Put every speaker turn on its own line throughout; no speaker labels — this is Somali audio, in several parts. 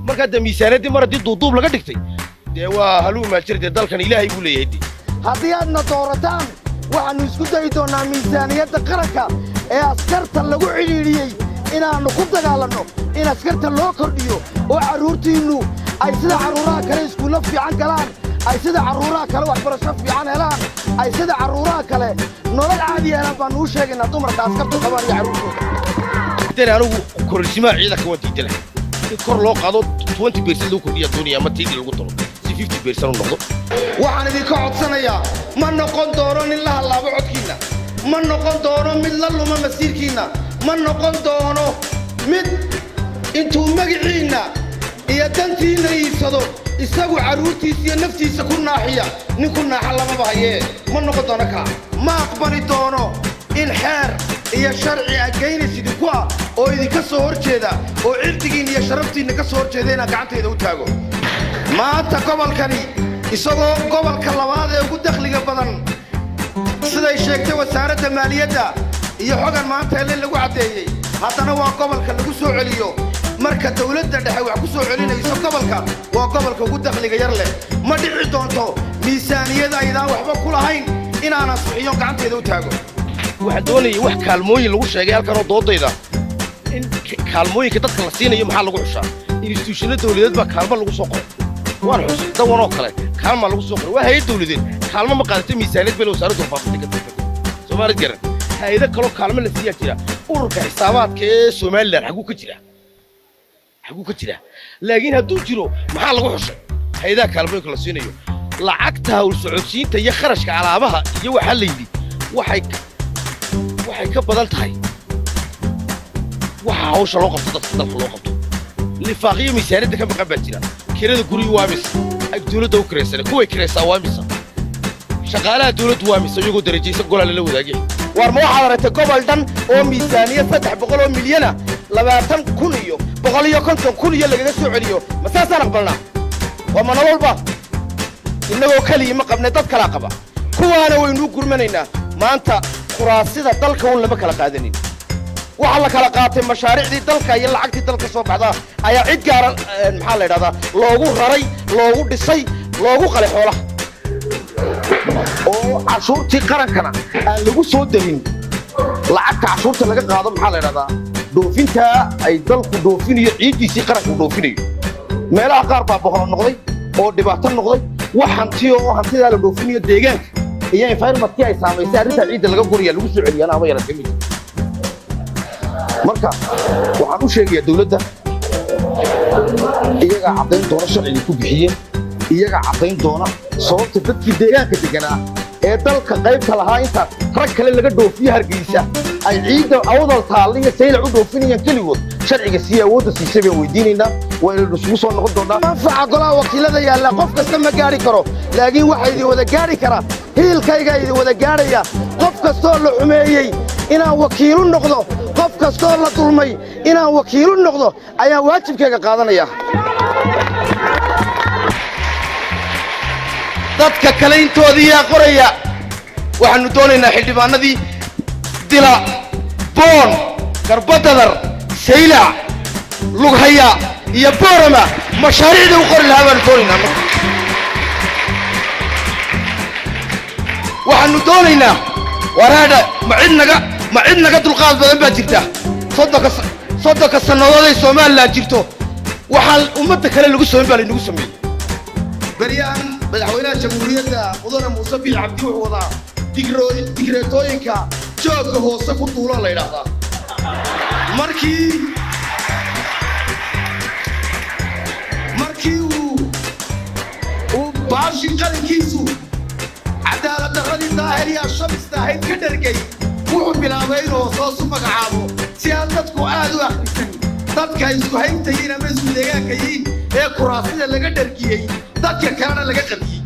markaa dee miisaaniyaddii mar haddii duuduub laga dhigtay dee waa haluu maajir dee dalkan ilaahay buu leeyahay dee
haddii aadna doorataan waxaannu isku dayi doonnaa miisaaniyadda qaranka ee askarta lagu cidhiidhiyey inaannu ku dagaalanno in askarta loo kordhiyo oo carruurtiinnu ay sida carruuraha kale iskuullo fiican galaan ay sida carruuraha kale waxbarasho fiican helaan ay sida carruuraha kale nolol caadi helaan baannu u sheegaynaa dumarka askartu qabaan iyo carruurtooda
dee anigu kororsimaha ciidanka waan diidana in kor loo qaado 20 beersan lagu kordhiya doonaya ama tiidii lagu daro si 50 beersan u noqdo
waxaan idinka codsanayaa ma noqon doono nin la hallaabo codkiinna ma noqon doono mid la luma masiirkiinna ma noqon doono mid intuu magiciinna iyo dantiinna iibsado isagu carruurtiisa iyo naftiisa ku naaxiya nin ku naaxa lamaba hayee ma noqon doono kaa ma aqbali doono in xeer iyo sharci agaynays idinku ah oo idinka soo hor jeeda oo cirdigiinna iyo sharaftiinna ka soo hor jeeda inaan gacantayda u taago maanta gobolkani isagoo gobolka labaad ee ugu dakhliga badan siday sheegtay wasaaradda maaliyadda iyo xogan maanta hele lagu caddeeyey haddana waa gobolka lagu soo celiyo marka dawladda dhexe wax ku soo celinayso gobolka waa gobolka ugu dakhliga yar leh ma dhici doonto miisaaniyada aydaan waxba ku lahayn inaanan suxiyo gacantayda u taago
waxaan doonayay wax kaalmooyin lagu sheegay halkanoo doodayda in k- kaalmooyinka dadka la siinayo maxaa lagu xushaa instituushino dawladeed baa kaalmo lagu soo qoray waan xusay dawanoo kale kaalmaa lagu soo qoray waa hay-ad dawladeed kaalmo ma qaadatay miisaaniyad bale wasaaraddu faafatay ka tagtay soomaalid garan hay-ado kaloo kaalmo la siiyaa jira ururka xisaabaadka ee somalilan xagguu ka jira xagguu ka jira laakiin hadduu jiro maxaa lagu xushay hay-adaha kaalmooyinka la siinayo lacagta hawl socodsiinta iyo kharashka alaabaha iyo waxaa la yidhi waxay waxay ka badan tahay waxa hawsha loo qabto dadka dalka loo qabto lifaaqiyo miisaaniyadda ka maqan baa jira kirada guriga waa misa ay dawladda u kiraysane kuway kiraysaa waa misa shaqaalaha dawladdu waa misa iyagoo darajaysa golaa lala wadaagay
war ma waxaad aragtay gobol dhan oo miisaaniyad saddex boqol oo milyana labaatan kun iyo boqol iyo konton kun iyo lagaga soo celiyo ma saasaan aqbalnaa waa ma nololba innagoo keliya ma qabne dad kalaa qaba kuwaana waynuu gurmanaynaa maanta kuraasida dalka un lama kala qaadanin waxa la kala qaatay mashaariicdii dalka iyo lacagtii dalka soo baxda ayaa cid gaara eh, maxaa la yidhahdaa loogu raray loogu dhisay loogu qalay xoolaha oo cashuurtii qarankana aan lagu soo darin lacagta cashuurta laga qaado maxaa la yidhahdaa dhoofintaa ay dalku dhoofinayo ciiddiisii qaranku dhoofinayo meelaha qaar baa boqolo noqday oo dhibaato noqday wax hanti oo hantidaa la dhoofinayo deegaanka iyo environmentkii ay saamaysay arrintaa ciidda laga guraya lagu soo celiyaan ama yaratay mid marka waxaan u sheegayaa dawladda iyagaa caddayn doona sharcigii ku bixiyeen iyagaa caddayn doona sababta dadkii deegaanka deganaa ee dalka qaybta lahaa inta rag kale laga dhoofiyo hargeysa ay ciidda awdal taalla iyo saylac u dhoofinayaan keligood sharciga sii awoodda siisay baan weydiinaynaa waynaynu isugu soo noqon doonnaa manfaca golaha wakiilada yaalla qof kasta ma gaadhi karo laakiin waxaa idin wada gaadhi kara hiilkaygaa idin wada gaadhaya qof kastoo la xumeeyey inaan wakiilu noqdo qof kastoo la dulmay inaan wakiilu noqdo ayaan waajibkayga qaadanaya dadka kale intoodii yaa qoraya waxaannu doonaynaa xildhibaanadii dila boon garbadadar saylac lughaya iyo boorama mashaariicda u qori lahaa baannu doonaynaa marka waxaannu doonaynaa waraadha ma cid naga ma cid naga dulqaad badan baa jirta soddonka sa- soddonka sannadood ay somalilan jirto waxaa ummadda kale lagu samayn baa laynagu sameeyey beryahan madaxweynaha jamhuuriyadda mudane muuse biix cabdi wuxuu wadaa digro- digreetooyinka joogga hoose ku duula la yidhaahdaa markii markii uu uu baashii qalinkiisu cadaalad darradii daahiriyaa shamista ahayd ka dhergay wuxuu bilaabay inuu hoos u magacaabo si aan dadku aad u akhrisan dadka isku hayntayiin ama isku deegaanka yihiin ee kuraasida laga dhergiyey dadka kalena laga qadiyey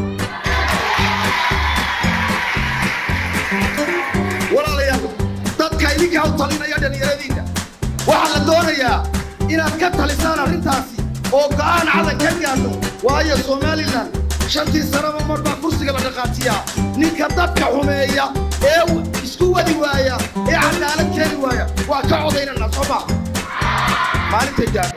walaalayaal dadka idinkaa u talinaya dhallinyaradiinna waxaa la doonayaa inaad ka talisaan arrintaasi oo go'aan cadan ka gaadho waayo somalilan shantii sanaba mar baa kursiga la dhaqaajiyaa ninka dadka xumeeya ee isku wadi waaya ee cadaalad keeni waaya waa ka codaynana soo maa maalintay gaadho